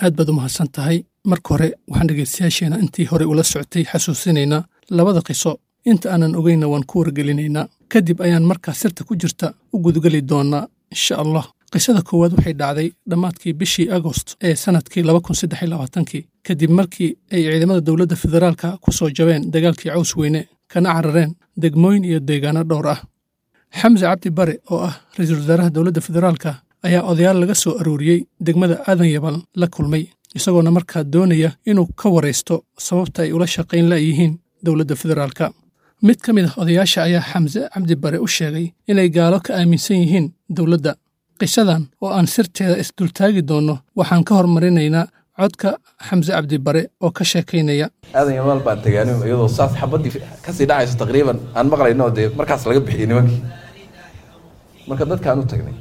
aad baad u mahadsan tahay marka hore waxaan dhegaystayaasheena intii hore ula socotay xasuusinaynaa labada qiso inta aanan ogeynna waan ku wargelinaynaa kadib ayaan markaa sirta ku jirta u gudgeli doonnaa insha allah qisada koowaad waxay dhacday dhammaadkii bishii agost ee sannadkii kii kadib markii ay ciidamada dowladda federaalka ku soo jabeen dagaalkii caws weyne kana carareen degmooyin iyo deegaano dhowr ah xamse cabdi bare oo ah ra-iisul wasaaraha dowladda federaalka ayaa odayaal laga soo arooriyey degmada aadan yabal la kulmay isagoona markaa doonaya inuu ka waraysto sababta ay ula shaqayn la'yihiin dowladda federaalka mid ka mid ah odayaasha ayaa xamse cabdi bare u sheegay inay gaalo ka aaminsan yihiin dowladda qisadan oo aan sirteeda isdultaagi doonno waxaan ka hormarinaynaa codka xamse cabdi bare oo ka sheekaynaya aadan yamaal baan tagaanin iyadoo saas xabadii kasii dhacayso taqriiban aan maqlayno dee markaas laga bixiyey nimankii marka dadkaan u tagnay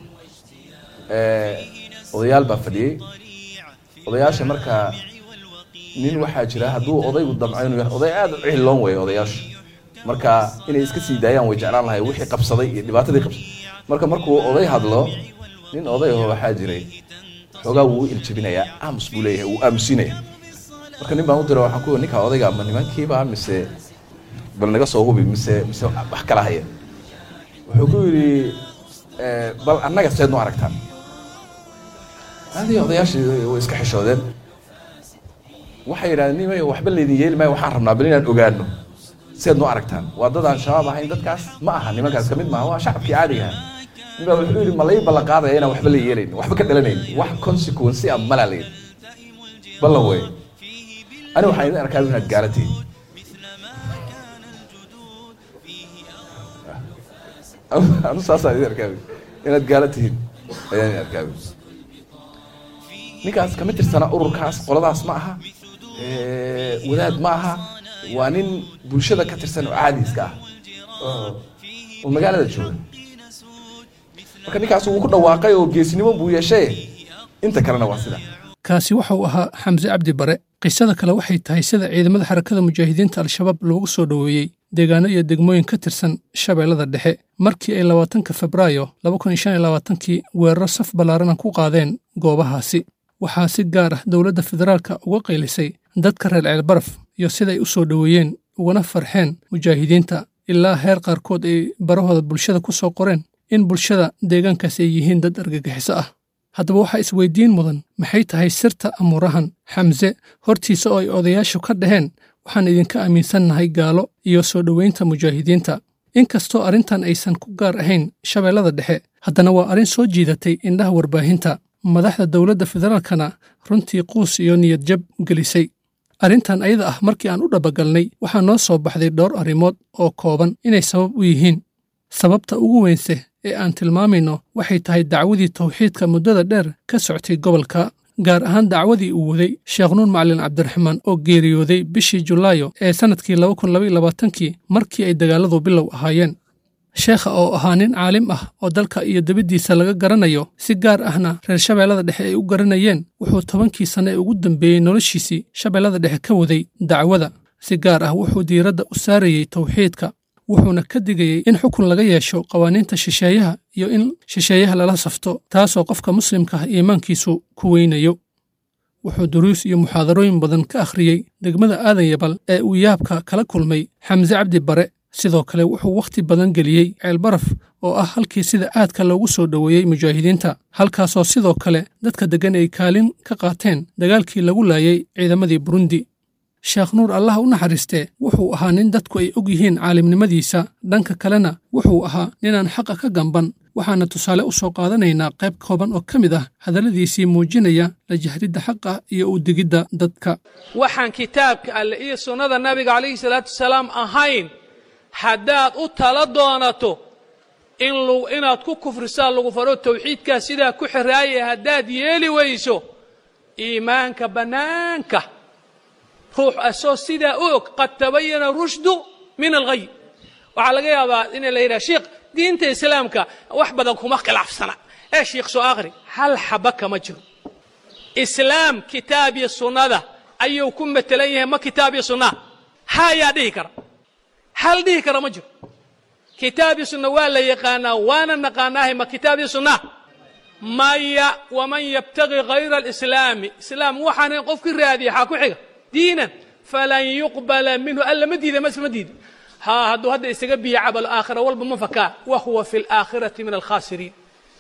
odayaal baa fadhiyey odayaasha markaa nin waxaa jira hadduu odaygu damco inuu yahay oday aad u cihiloon weeye odayaashu marka inay iska sii daayaan way jeclaan lahay wixii qabsaday iyo dhibaatadii qabsaday marka markuu oday hadlo nin odayaho waxaa jiray xoogaa wuu u iljabinayaa aamus buu leeyahay wuu aamusinaya marka nin baan u dira waxaan ku ninka odayga ma nimankiiba mise bal naga soo hubi mise mise wax kala haya wuxuu ku yidhi bal annaga seed nu aragtaan adii odayaashii way iska xishoodeen waxay yidhahdeen nimay waxba laydin yeeli maayo waxaan rabnaa bal inaan ogaano seed nu aragtaan waa dad aan shabaab ahayn dadkaas ma aha nimankaas kamid maaha waa shacabkii caadiga aha nin baa wuxuu yidhi ma lay ballan qaadaya inaan waxba la yeelayn waxba ka dhalanayn wax consequence ah malaa la yidhi ballan wey ani waxaan idin arkaa inaad gaala tihiin anu saasaan idin arkaa inaad gaala tihiin ayaan idin arkaa ninkaas kama tirsana ururkaas qoladaas ma aha wadaad ma aha waa nin bulshada ka tirsan oo caadiiska ah oo magaalada jooga marka ninkaas wuu ku dhawaaqay oo geesnimo buu yeeshay inta kalena waa sida kaasi waxauu ahaa xamse cabdi bare qisada kale waxay tahay sida ciidamada xarakada mujaahidiinta al-shabaab loogu soo dhoweeyey deegaano iyo degmooyin ka tirsan shabeellada dhexe markii ay labaatanka febraayo kii weeraro saf ballaarana ku qaadeen goobahaasi waxaa si gaar ah dowladda federaalka uga qaylisay dadka reer ceelbaraf iyo siday u soo dhoweeyeen ugana farxeen mujaahidiinta ilaa heer qaarkood ay barahooda bulshada ku soo qoreen in bulshada deegaankaas ay yihiin dad argagixiso ah haddaba waxaa isweydiin mudan maxay tahay sirta amuurahan xamse hortiisa oo ay odayaashu ka dhaheen waxaan idinka aaminsannahay gaalo iyo soo dhoweynta mujaahidiinta inkastoo arrintan aysan ku gaar ahayn shabeellada dhexe haddana waa arrin soo jiidatay indhaha warbaahinta madaxda dowladda federaalkana runtii quus iyo niyad jab gelisay arrintan ayada ah markii aan u dhabagalnay waxaa noo soo baxday dhowr arrimood oo kooban inay sabab u yihiin sababta ugu weynse ee aan tilmaamayno waxay tahay dacwadii tawxiidka muddada dheer ka soctay gobolka gaar ahaan dacwadii uu waday sheekh nuur macalin cabdiraxmaan oo geeriyooday bishii julaayo ee sannadkii kii markii ay dagaalladu bilow ahaayeen sheekha oo ahaa nin caalim ah oo dalka iyo debaddiisa laga garanayo si gaar ahna reer shabeellada dhexe ay u garanayeen wuxuu tobankii sanne ee ugu dambeeyey noloshiisii shabeellada dhexe ka waday dacwada si gaar ah wuxuu diiradda u saarayey tawxiidka wuxuuna ka digayey in xukun laga yeesho qawaaniinta shisheeyaha iyo in shisheeyaha lala safto taasoo qofka muslimka ah iimaankiisu ku weynayo wuxuu duruus iyo muxaadarooyin badan ka akhriyey degmada aadan yabal ee uu yaabka kala kulmay xamse cabdi bare sidoo kale wuxuu wakhti badan geliyey ceelbaraf oo ah halkii sida aadka loogu soo dhoweeyey mujaahidiinta halkaasoo sidoo kale dadka deggan ay kaalin ka qaateen dagaalkii lagu laayay ciidamadii burundi sheekh nuur allah u naxariistee wuxuu ahaa nin dadku ay og yihiin caalimnimadiisa dhanka kalena wuxuu ahaa ninaan xaqa ka gamban waxaana tusaale u soo qaadanaynaa qayb kooban oo ka mid ah hadalladiisii muujinaya la jahridda xaqa iyo u digidda dadka waxaan kitaabka alle iyo sunnada nabiga calayhi salaatu wasalaam ahayn haddaad u tala doonato inaad ku kufrisaa lagu faro tawxiidkaa sidaa ku xiraaya haddaad yeeli weyso iimaanka bannaanka ruux asoo sidaa u og qad tabayana rushdu min alghay waxaa laga yaabaa in la yidhaha sheikh diinta islaamka wax badan kuma khilaafsana ee sheikh soo akhri hal xaba kama jiro islaam kitaab iyo sunnada ayuu ku matelan yahay ma kitaab iyo sunnaha ha ayaa dhihi kara hal dhihi kara ma jiro kitaab iyo sunna waa la yaqaanaa waana naqaanaahay ma kitaab iyo sunnaha maya waman yabtagi hayra alislaami islaam waxaan qofkii raadiya xaa ku xiga diinan falan yuqbala minhu alla ma diida mas ma diida ha hadduu hadda isaga biya cabal aakhira walba ma fakaa wa huwa fi alaakhirati min alkhaasiriin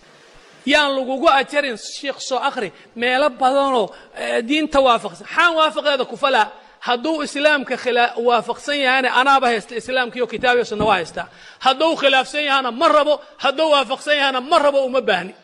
yaan lagugu ajarin sheikh soo akhri meelo badanoo diinta waafaqsan xaan waafaqeeda ku falaa hadduu islaamka waafaqsan yahana anaaba haysta islaamkiiyo kitaabiyo sunna waa haystaa hadduu khilaafsan yahana ma rabo hadduu waafaqsan yahana ma rabo uma baahni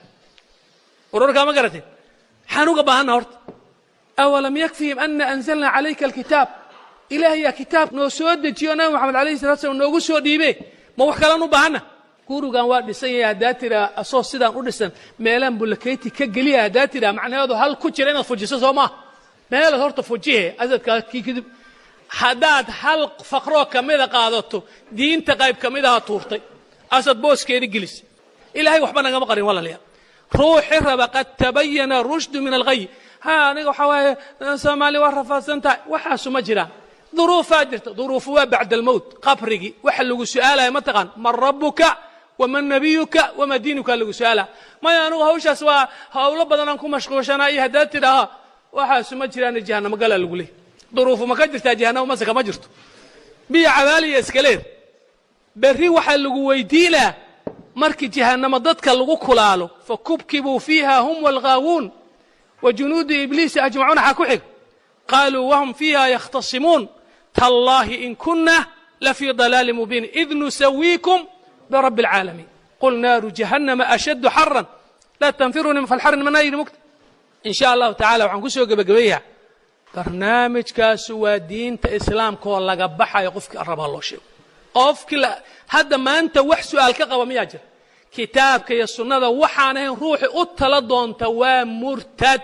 wararkaa ma garateen maxaan uga baahanna horta awalam yakfihim ana anzalna calayka alkitaab ilaahayaa kitaab noo soo dejiyo nabi moxamed alayhi salatu slam noogu soo dhiibe ma wax kalaan u baahanna gurigan waa dhisan yahay haddaa tiraa asoo sidaan u dhisan meelaan bullakeyti ka geliya haddaa tiraa macnaheedu hal ku jira inaad fujiso soo maaha meelaad horta fujihe asadkaa kii kadib haddaad hal faqroo ka mida qaadato diinta qayb ka midaha tuurtay asad booskeedi gelisay ilaahay waxba nagama qarin walaalayaal ruuxi raba qad tabayana rushdu min alghay ha aniga waxaa waaye soomaaliya waa rafaadsan tahay waxaasu ma jiraan duruufaa jirta duruufu waa bacda almowt qabrigii waxa lagu su'aalaya ma taqaan man rabbuka waman nabiyuka wamaa diinuka lagu su'aalaa maya anigu hawshaas waa hawlo badanaan ku mashquulshanaa iyo haddaad tidhaaha waxaasu ma jiraan jahanamo galaa lagu leeyay duruufu ma ka jirtaa jahanamo mase kama jirto biyo cabaaliya iskaleed berri waxaa lagu weydiinaa markii jahanamo dadka lagu kulaalo fakubkibuu fiiha hum walghaawuun wa junuudu ibliisi ajmacuuna xaa ku xig qaaluu wahum fiiha yakhtasimuun tallaahi in kunna lafii dalaali mubiin id nusawiikum birabbi alcaalamiin qul naaru jahannama ashaddu xaran laa tanfiruni falxarin manayri mugta in sha allahu tacala waxaan ku soo gebagabeeyaa barnaamijkaasu waa diinta islaamka oo laga baxayo qofkii rabaa loo sheego qofkii hadda maanta wax su'aal ka qaba miyaa jira kitaabka iyo sunnada waxaan ahayn ruuxi u tala doonta waa murtad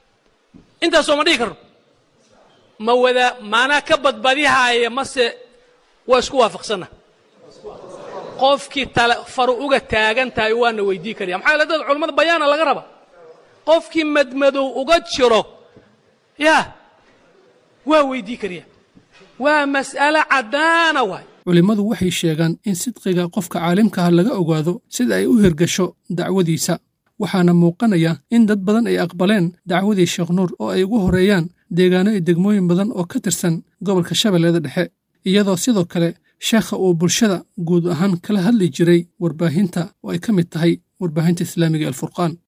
intaasoo ma dhihi karno ma wada maanaa ka badbadihaaya mase waa isku waafaqsanna qofkii tala faru uga taagan tahay waana weydii karaya maxaa yeele dad culammada bayaana laga raba qofkii madmadow uga jiro yaa waa weydii karaya waa mas'alo caddaana waay culimmadu waxay sheegaan in sidqiga qofka caalimkaha laga ogaado sida ay u hirgasho dacwadiisa waxaana muuqanaya in dad badan ay aqbaleen dacwadii sheekh nuur oo ay ugu horreeyaan deegaano iyo degmooyin badan oo ka tirsan gobolka shabeellada dhexe iyadoo sidoo kale sheekha uu bulshada guud ahaan kala hadli jiray warbaahinta oo ay ka mid tahay warbaahinta islaamiga alfurqaan